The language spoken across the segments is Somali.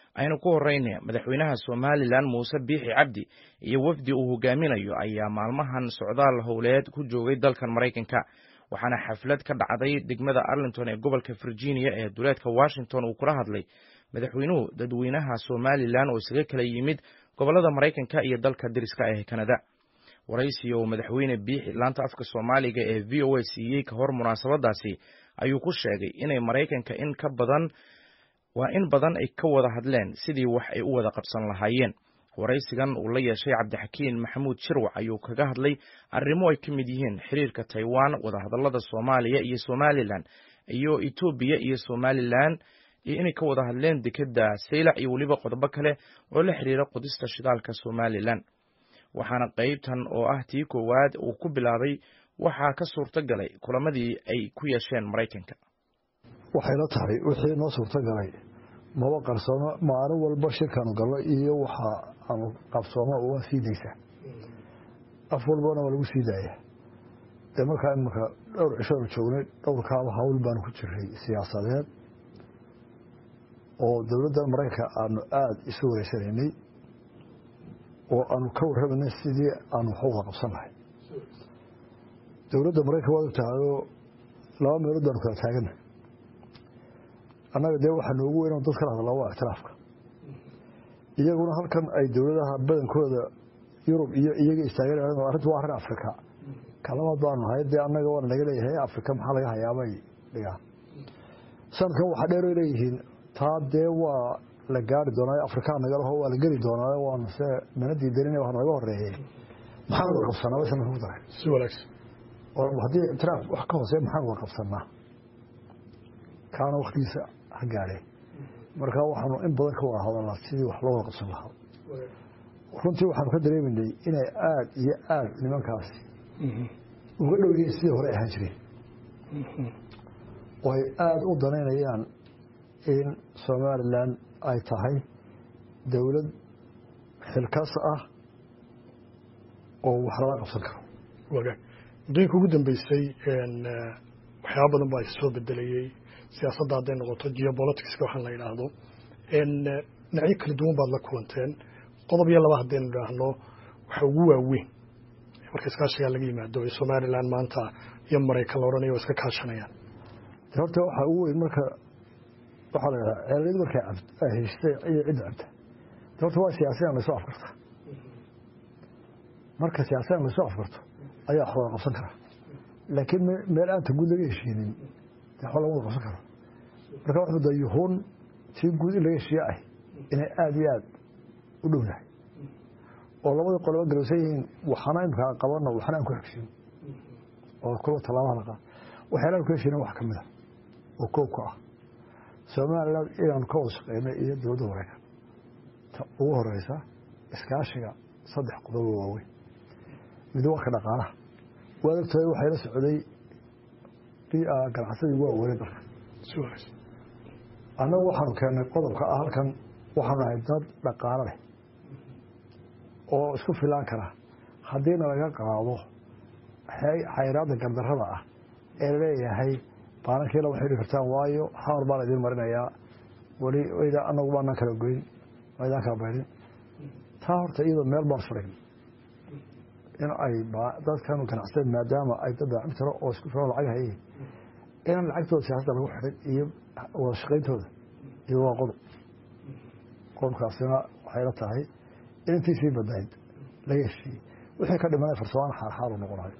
aynu ku horeyna madaxweynaha somalilan muuse biixi cabdi iyo wafdi uu hogaaminayo ayaa maalmahan socdaal howleed ku joogay dalkan maraykanka waxaana xaflad ka dhacday degmada arlington ee gobolka virginia ee duleedka washington uu kula hadlay madaxweynuhu dadweynaha somalilan oo isaga kala yimid gobolada maraykanka iyo dalka dariska ee kanada waraysi oo madaxweyne biixi laanta afka soomaaliga ee v o a siiyey ka hor munaasabadaasi ayuu ku sheegay inay maraykanka in ka badan waa in badan ay ka wada hadleen sidii wax ay u wada qabsan lahaayeen waraysigan uu la yeeshay cabdixakiin maxamuud shirwac ayuu kaga hadlay arrimo ay ka mid yihiin xiriirka taiwan wadahadalada soomaaliya iyo somalilan iyo etoobiya iyo somalilan iyo inay ka wada hadleen dekeda saylac iyo weliba qodobo kale oo la xiriira qodista shidaalka somalilan waxaana qeybtan oo ah tii koowaad uu ku bilaabay waxaa ka suurto galay kulamadii ay ku yeesheen maraykanka waxayla tahay wixii noo suurto galay maba qarsoomo maalin walba shirkaanu galno iyo waxa aanu qabsoomo waa sii daysaa af walbana waa lagu sii daaya dee markaa imanka dhowr cishoanu joognay dhowrkaaba hawl baanu ku jiray siyaasadeed oo dowladda maraykanka aanu aada isu wareysanaynay oo aanu ka warramanay sidii aanu wax uwada qabsan lahay dowladda maraykanka waad ogtahayoo laba meelood baanu kala taagana annaga dee waxaa noogu weyn dad kala hadlaa waa ictiraafka iyaguna halkan ay dowladaha badankooda yurub iyo iyaga istaagan arrintu waa arrin afrika kalamaad baanu nahay dee annaga waana naga leeyahay afrika maxaa laga hayaabay dhigaan sanadkan waxaa dheeroy leeyihiin taa dee waa la gaari doonaayo afrikaa nagalaho waa la geli doonaayo waanu se mana diidanin wax naga horeeyey maxaan wada qabsanaa way sanadka ku daray si wanaagsan haddii ictiraaf wax ka hooseya maxaan wada qabsanaa kaana waktigiisa ha gaadhee marka waxaanu in badan ka wada hadalnaa sidii wax loo wada qabsan lahaa runtii waxaanu ka dareemanay inay aada iyo aada nimankaasi uga dhow yihiin sidii hore ahaan jireen oo ay aada u danaynayaan in somalilan ay tahay dowlad xilkas ah oo wax lala qabsan karo wagaag muddooyinka ugu dambeysay waxyaaba badan baa soo bedelayey siyaasadda hadday noqoto geopoliticska waxaan la yidhaahdo dhinacyo kala duwan baad la kulanteen qodob iyo laba haddaynu idhaahno waxa ugu waaweyn marka iskaashigaa laga yimaado ee somalilan maanta iyo maraykan la odhanaya waa iska kaashanayaan horta waxaa ugu weyn marka waxaa la yidhaha ceeliyad markay ay haystay iyo cidda cabta horta waa siyaasiyan laysoo afkarta marka siyaasiyan laysoo afkarto ayaa wax wada qabsan karaa laakiin meel aanta guud laga heshiinin waxba laga wada qabsan karo marka wuxuu da yuhuun tii guud in laga heshiiye ah inay aada iyo aada u dhownahay oo labadii qoloba garowsan yihiin waxana imkaa qabano waxna aan ku xigsin oo kuwa tallaabaha la qaad waxyaalaan ku heshiina wax ka mid a oo koobka ah somalilan inaanu ka wada shaqeynay iyo dowladda maraykan ta ugu horeysa iskaashiga saddex qodobo waaweyn mid waa ka dhaqaalaha waad ogtahay waxayla socday ganacsadii waa weli dalka annagu waxaanu keennay qodobka ah halkan waxaanu nahay dad dhaqaalo leh oo isku filaan kara haddiina laga qaado xayraadda gardarrada ah ee laleeyahay baarankiila waxay dhihi kartaan waayo xamar baa la idiin marinayaa weli anagu baanaan kala goyn maydaan kala baydhin taa horta iyadoo meel baan furayn in ay dadkan ganacsada maadaama ay dad daacim tiro oo isku filan lacag hayeen inaan lacagtooda siyaasadda lagu xidhin iyo wada shaqayntooda iyo waa qodob qodobkaasina waxay la tahay in intiisii badnayd laga heshiiyey wixii ka dhimanay farsamaan xaarxaar u noqonayo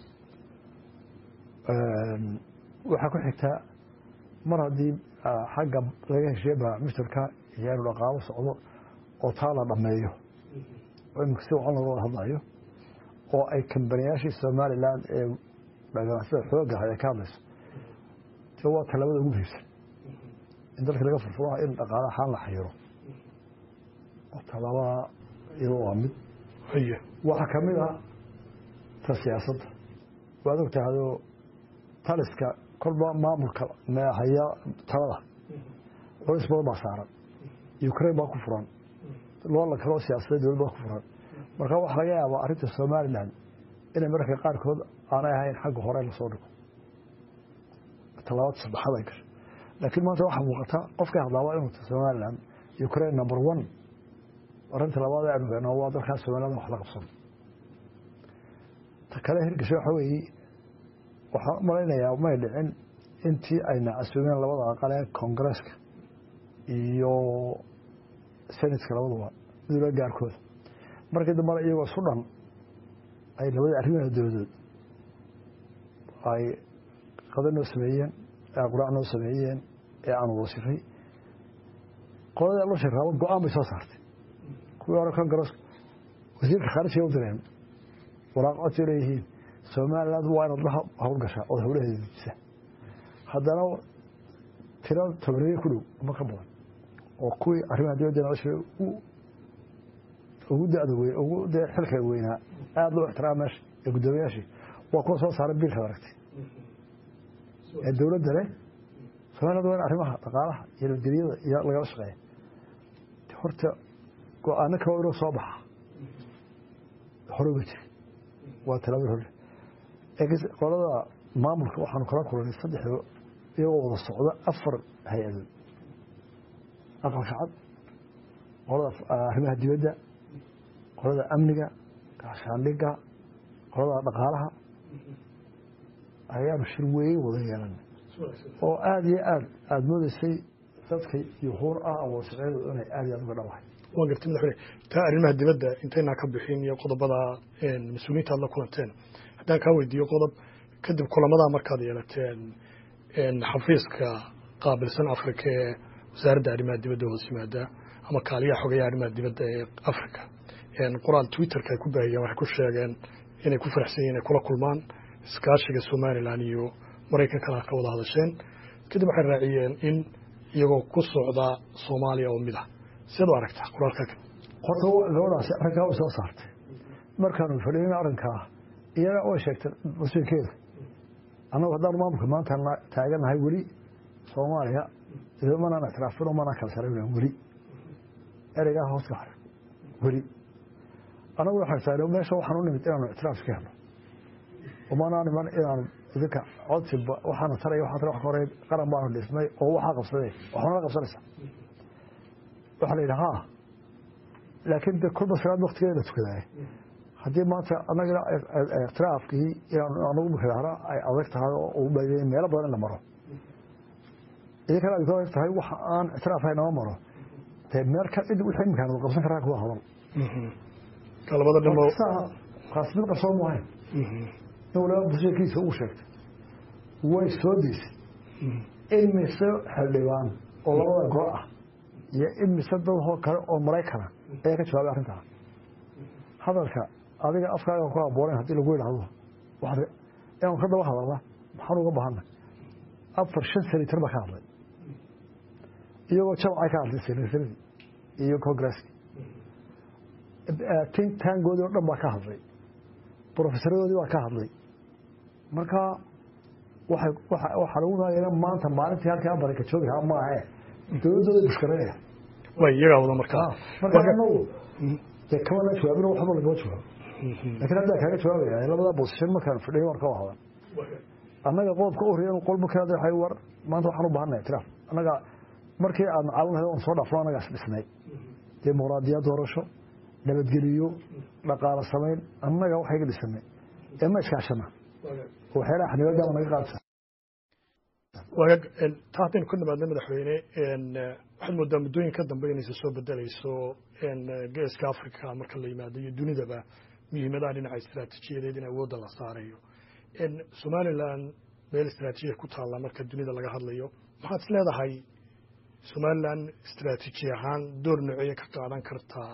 waxaa ku xigtaa mar haddii xagga laga heshiiye baamushtarka iyo inu dhaqaalo socdo oo taa la dhammeeyo oo imika si wacan looga wada hadlayo oo ay kambaniyaashii somalilan ee ganacsada xooga hay ay ka hadlayso te waa talabada ugu muhiimsan in dalka laga furfuraha in dhaqaala ahaan la xayiro talabada iyado waa mid waxaa ka mid ah ta siyaasadda waad og tahayoo taliska kolba maamulka haya talada culays badan baa saaran ukraine baa ku furan loola kaloo siyaasadda dowlad baa ku furan marka waxaa laga yaabaa arrinta somalilan inay mararka qaarkood aanay ahayn xagga hore lasoo dhigo talabaad saddexaad ay gasho laakiin maanta waxaa muuqata qofkay hadlaaba inuu somalilan ukraine number one arrinta labaad aanu gano waa dalkaas soomaaliyada wax la qabsano ta kale hirgasho waxa weeye waxaan u malaynayaa may dhicin intii ayna casuumeen labada aqal ee koongareeska iyo senatka labaduba dowla gaarkooda markii dambana iyagoo isu dhan ay labadii arrimaha dowladood ay qada noo sameeyeen ee quraac noo sameeyeen ee aan wasifay qoladii loo shiraabo go-aan bay soo saartay kuwii hore koongareeska wasiirka khaarijiga u direen waraaq codsi leeyihiin somaliland waa inaad la howlgashaa ood howlaheeda dejisa haddana tiro tobaniye ku dhow ama ka badan oo kuwii arrimaha dibadda nolosha ugu dada weyn ugu dee xilka weynaa aada loo ixtiraama meesha ee guddoomiyaashii waa kuwa soo saaray biilkaad aragtay ee dowladda leh somaliland waa in arrimaha dhaqaalaha iyo nabadgelyada iyo lagala shaqeeya horta go-aano kale inoo soo baxa horeba jira waa talaabada hore qolada maamulka waxaanu kala kulanay saddexdo iyagoo wada socda afar hay-adood aqalka cad qolada arrimaha dibadda qolada amniga gaashaandhiga qolada dhaqaalaha ayaanu shir weyn wada yeelanay oo aada iyo aad aada moodeysay dadka yuhuur ah awoosaceedu inay aada iyo aad uga dhawahay waa gartay madaxweyne taa arrimaha dibadda intaynaa ka bixin iyo qodobada mas-uuliyiinta aad la kulanteen haddaan kaa weydiiyo qodob kadib kulamadaa markaad yeelateen xafiiska qaabilsan afrika ee wasaaradda arrimaha dibadda hoos yimaada ama kaaliyaha xogeeyaha arrimaha dibadda ee africa qoraal twitterka ay ku baahiyeen waxay ku sheegeen inay ku faraxsan yihin inay kula kulmaan iskaashiga somalilan iyo maraykankana ka wada hadasheen kadib waxay raaciyeen in iyagoo ku socda soomaaliya oo mid ah siad u aragtaa qoraalka horta gabadhaasi arrinkaa way soo saartay markaanu fadhiin arrinkaa iyana way sheegtay masiirkeeda annagu haddaan maamulka maanta taaganahay weli soomaaliya manaan ictiraafino manaan kala sarayna weli ereygaa hoos ka hare weli annagu waxaan taagna meesha waxaan u nimid inaanu ictiraaf ka helno umanaan iman inaanu idinka codsi waxaana taraya waxaa tara wax ka horey qaran baanu dhisnay oo waxaa qabsaday waxunala qabsanaysa waxaa la yidhi ha laakiin de kolba salaad waktigeeda la tukadaay haddii maanta annaga iktiraafkii inaanagu mukadahra ay adag tahay oo u baydey meelo badan in la maro idinkana ay ku adag tahay waxa aan ictiraafhay nama maro dee meel ka cid wixii imkaan wada qabsan karaa kuwa hadal labada dhimo kaas mid qabsoon maahayn in waliba busheekiisa uu sheegtay way soo deysay in mise xildhibaan oo labada gol ah iyo in mise dadoo kale oo maraykana ayaa ka jawaabay arrintaa hadalka adiga afkaaga ku aboonayn haddii lagu yidhaahdo inaanu ka daba hadalna maxaan uga baahana afar shan senator baa ka hadlay iyagoo jamcay ka hadlay senataradii iyo congresskii tangoodii o dhan baa ka hadlay brofesaradoodii baa ka hadlay marka waxaa lagu maagaya maanta maalintii halkii abarika joogi lahaa maahe dowladooda bushkaranaya way iyagaa wada markaa marka anagu dee kamana jawaabin waxba lagama jawaabo lakiin haddaa kaaga jawaabaya labada bosishan markaan fadhiy waan ka wahada annaga qodobka u horreeya qolba ka hadlay war maanta waxaan u baahanay itiraaf annaga markii aad macaalinahay oon soo dhaafno annagaas dhisnay dimuqraadiyad doorasho nabadgeliyo dhaqaalo samayn annaga waxayga dhisanay ee ma iskaashana waxyaalaha xanibaadaama naga qaadsa waag taa haddaynu ka nimaadna madaxweyne waxaad moodaa muddooyinka dambe inaysa soo bedelayso geeska africa marka la yimaado iyo dunidaba muhiimadaha dhinaca istaraatiijiyadeed in awoodda la saarayo somalilan meel istaraatiijiya ku taalla marka dunida laga hadlayo maxaad is leedahay somalilan istaraatiiji ahaan door noceeye ka qaadan kartaa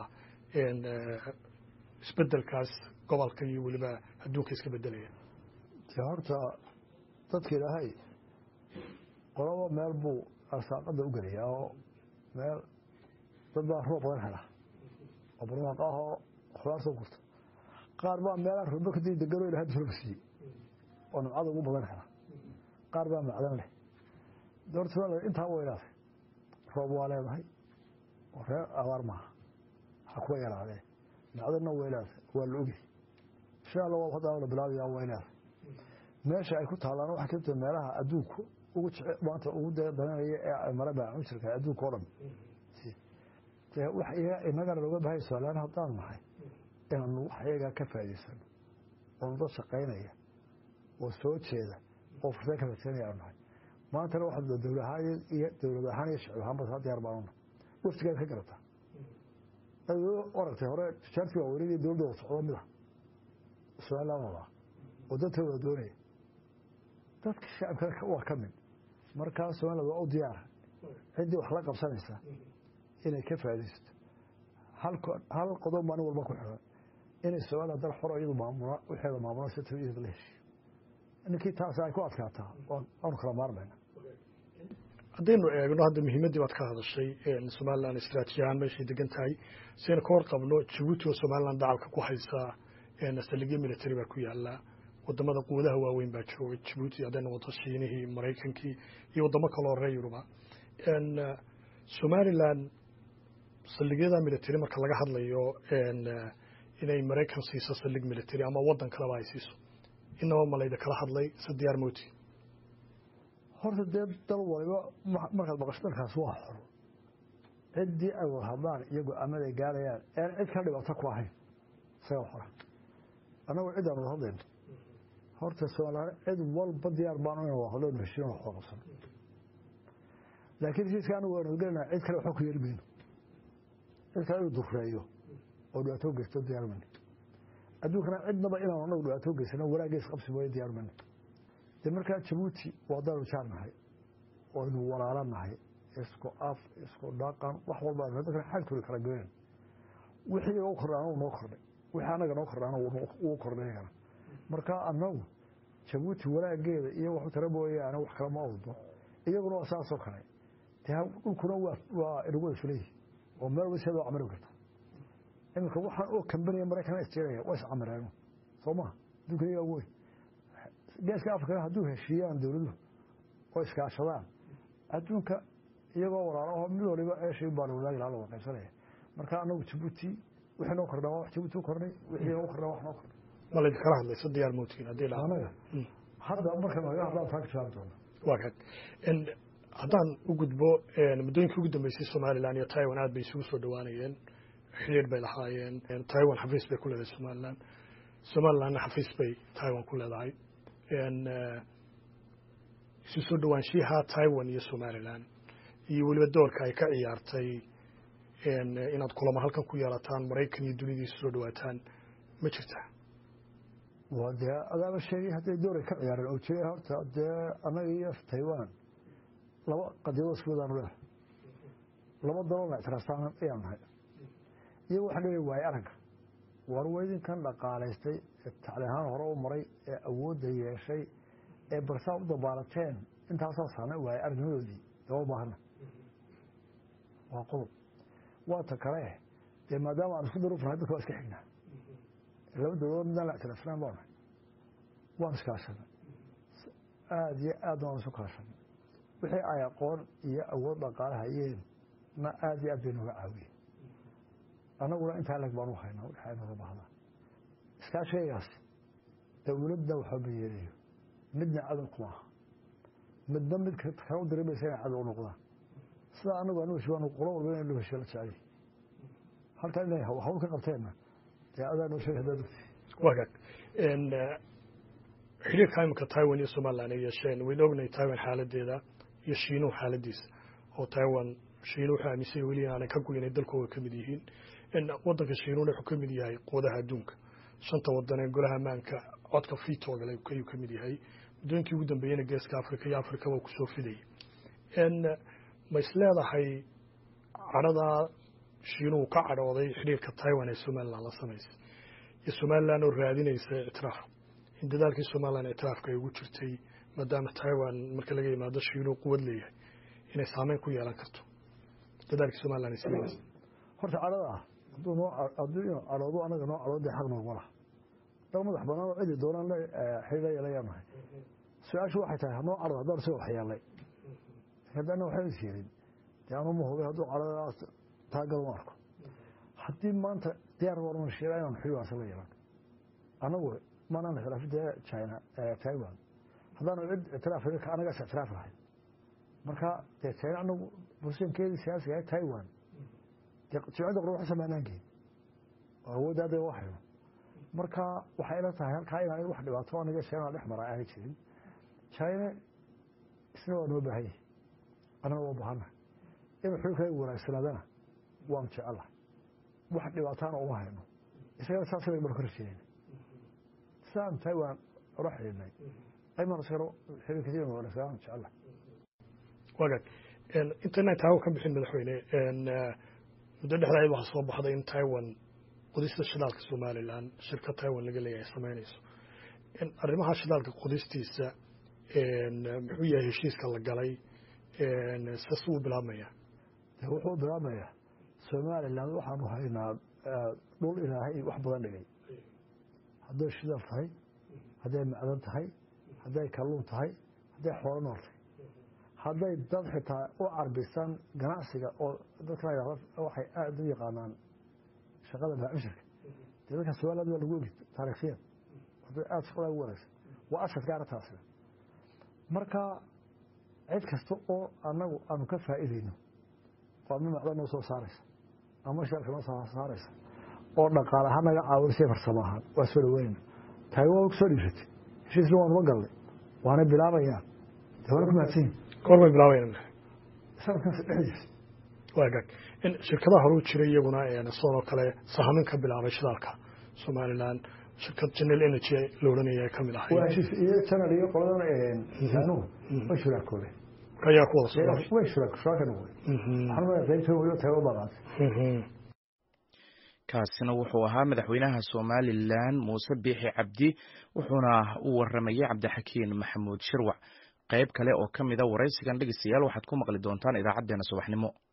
isbedelkaas gobolka iyo weliba adduunka iska bedelaya horta dadka ilaahay qolaba meel buu arsaaqada u gelayaa oo meel dad baa roob badan hela oo barwaaqo ah oo khudaar soo gurta qaar baa meelaan roobo kadib degano ilahay dusulka siiyey oo nimcada ugu badan hela qaar baa macdan leh doorta somaliland intaa way leedahay roob waa leedahay oo reer abaar maaha ha kuwa yaraadee macdanna way leedahay waa la ogyahay insha allah waa haddaa la bilaabayaa way leedahay meesha ay ku taallaana waxay ka tahay meelaha adduunku ugu jece maanta ugu dananaya ee mara baacunsirka adduunka o dhan dee wax inagana looga bahay somalilaan haddaan nahay inaanu wax iyagaa ka faa'idaysano oo dad shaqaynaya oo soo jeeda oo fursad ka fadsanaya aanu nahay maantana waxaa dowlad ahaan iyo dowlad ahaan iyo shicib ahaanba saa diyaar baanu nahay waftigeeda ka garataa aragtay hore tijaartii waa weligii dowladda wada socdo mid ah somaliland wadaa oo dadka wada doonaya dadka shacabkana waa ka mid markaa somaliland waa u diyaara ciddii wax la qabsanaysa inay ka faaidaysato hal qodob maalin walba ku xiran inay somaliland dal xoro iyadu maamula waxeeda maamula si tawiyada la heshiyo ninkii taas ay ku adkaataa waanu kala maarmayna haddaynu eegno hadda muhiimaddii baad ka hadashay somaliland istraatiiji ahaan meeshay degan tahay siaynu ka hor qabno jabuuti oo somaliland dacalka ku haysaa saldhigyo military baa ku yaala wadamada quwadaha waaweyn baa jooga jabuuti hadday noqoto shiinihii maraykankii iyo wadamo kaloo reer yuruba somaliland saldhigyada military marka laga hadlayo inay maraykan siiso saldhig military ama wadan kaleba ay siiso inaba malayda kala hadlay se diyaar moti horta dee dal waliba markaad maqasho dalkaas waa xor ciddii ay wada hadlaan iyo go-aamada ay gaarayaan ean cid ka dhibaato ku ahayn isagaa xora annagoo ciddaan wada hadlayno horta somalilaan cid walba diyaar baanu ina wada hadlo heshiin wax wada qabsano laakiin heshiiska anagu waanu gelinaa cid kale waxba ku yeeli mayno cid kale inuu dureeyo oo dhibaato geysto diyaar mayno adduunkana cidnaba inaanu anagu dhibaato geysano wanaaggeys qabsi mooye diyaar mayno de markaa jabuuti waa daanu jaar nahay waynu walaalo nahay isku af isku dhaqan wax walba dadkana xagtooda kala goynan wixii u kordhaana uu noo kordhay wixii anaga noo kordhaana wuu kordhay iyagana markaa anagu jabuuti wanaageeda iyo waxu tara mooyaane wax kale ma awdno iyaguna waa saasoo kale de dhulkuna waa inagu wada fuleyihi oo meel walba sidaa camari karta iminka waxaan oo kambanaya maraykan isjiraya waa iscamareeno soo maha adduunka iyagaa wey geeska afrikana hadduu heshiiyaan dowladuhu oo iskaashadaan adduunka iyagoo walaalaho mid waliba eeshay baana wadaagi laha laga qaybsanaya marka anagu jabuuti wixii noo kordhaa wax jabuuti u kordhay wixii noo kordhaa wax noo kordhay ma laydin kala hadlayso diyaar mootiin haddii la anaga hadda marka naga hadlaan taa ka jawaabi doona waa kan haddaan u gudbo muddooyinkii ugu dambeysay somaliland iyo taiwan aad bay isugu soo dhawaanayeen xidhiir bay lahaayeen taiwan xafiis bay ku leedahay somaliland somalilandna xafiis bay taiwan ku leedahay isu soo dhawaanshiyaha taiwan iyo somaliland iyo weliba doorka ay ka ciyaartay inaad kulamo halkan ku yeelataan maraykan iyo dunida isu soo dhawaataan ma jirtaa waa dee adaaba sheegay hadday dooray ka ciyaareen oo jiray horta dee annaga iyo taiwan laba qadiyadood isku wadaanu leedahay laba daloolna ictiraastaan ayaan nahay iyago waxaan leeyahay waaye aragga war weydinkan dhaqaalaystay ee tacli ahaan hore u maray ee awoodda yeeshay ee barsaa u dabaalateen intaasaa saamay waaye aragnimadoodii daba baahana waa qodob waa ta kale dee maadaama aan isku daruufnahay dadka waa iska xignaa laba dowladood midaan la ictiraafnaan baa nahay waan iskaashanay aada iyo aadna waan isu kaashanay wixii ay aqoon iyo awood dhaqaale hayeen na aada iyo aad bay nooga caawiyeen annaguna intaa leg baanu haynaa waxaa nooga baahdaa iskaashaygaas dowladda waxba ma yeelayo midna cadow kuma aha midna mid kale u dirimaysa inay cadow u noqdaan sidaa anagu anu heshiibaanu qolo walba inay loo heshiyo la jeceliy halkaa inay hawl ka qabteenna dee adaa noo sheegay haddaad ogtay waa gaag xiriirka iminka taiwan iyo somaliland ay yeesheen waynu ognahay taiwan xaaladeeda iyo shiinuhu xaaladiisa oo taiwan shiinu wuxuu aaminsan weli inaanay ka goynay dalkooda ka mid yihiin wadanka shiinuuna wuxuu ka mid yahay quwadaha adduunka shanta wadan ee golaha ammaanka codka fitooga ayuu ka mid yahay muddooyinkii ugu dambeeyena geeska africa iyo africaba kusoo fidayay ma is leedahay cadhadaa shiinuhu ka cadhooday xidhiirka taiwan ee somaliland la samaysay iyo somaliland oo raadinaysa ictiraaf in dadaalkii somaliland ictiraafka ay ugu jirtay maadaama taiwan marka laga yimaado shiinuhu quwad leeyahay inay saameyn ku yeelan karto dadaalkii somaliland ay samaynaysa horta cadhada ah hadduu noo hadduu inuu cadhoodo anaga noo cadhoodo dee xaq noogma laha dal madax banaan oo cidi doonaan la xidhiidha yeelayaa nahay su-aashu waxay tahay hanoo cadhado haddaan isaga waxyeelay haddana waxba is yeelin dee anu ma hubay hadduu cadhadaas taagal ma arko haddii maanta diyaar warman sheega inaan xidhiidhaasa la yeelano anagu maanaan ictiraafin dee china taiwan haddaanu cid ictiraaf anagaas ictiraaf lahay marka dee china anagu bulshankeedii siyaasiga taiwan jimcadda qura wax samaanaan geyn oo awoodda hadda u hayno marka waxay ila tahay halkaa inaan wax dhibaato aniga china dhex mara aanay jirin china isna waa noo baahan yahay annana waa baahana inuu xulka wanaagsanaadana waanu jecelahay wax dhibaataana uma hayno isagana saas banu ka rajeynayna sidaan tahay waan ula xidhiidnay aymaan isagana xiriirkiisa wanaagsanaan jecelahay wagaag intaynaan taawo ka bixin madaxweyne muddo dhexdayd waxaa soo baxday in taiwan qodista shidaalka somalilan shirkad taiwan laga leeyahay samaynayso arrimaha shidaalka qodistiisa muxuu yahay heshiiska la galay sas uu bilaabmaya de wuxuu bilaabmayaa somalilan waxaanu haynaa dhul ilaahay wax badan dhigay hadday shidaal tahay hadday macdan tahay hadday kalluun tahay hadday xoolo nool tahay hadday dad xitaa u carbisan ganacsiga oo dadka waxay aada u yaqaanaan shaqada baamishirka dee dadka somaliland waa lagu ogi taarikhiyad hadday aada shaqada ugu wanaagsan waa ashadka arrintaasina marka cid kasta oo annagu aanu ka faa'iidayno oo ama macdan noo soo saaraysa ama shaalka noo soo saaraysa oo dhaqaale ahaan naga caawinaysa farsamo ahaan waa soo dhaweynayna taagi waa kusoo dhiiratay heshiisna waanuma galnay waana bilaabayaan dee waana ku mahadsan yihin goor bay bilaabayaan sanadkan dhexdiisa waagaag in shirkadaha hore u jiray iyaguna sidoo kale sahamin ka bilaabay shidaalka somalilan shirkad general energy la odhanaya ka mid ahay waa heshiis iyo janal iyo qoladan anugu way shuraakoobeen ayaa ku wada socday way shuraak shuraaka noqday waxaan maya qaybta weliba tago baqaatay kaasina wuxuu ahaa madaxweynaha somalilan muuse biixi cabdi wuxuuna u waramayay cabdixakiin maxamuud shirwac qayb kale oo ka mida waraysigan dhegeystayaal waxaad ku maqli doontaan idaacaddeenna subaxnimo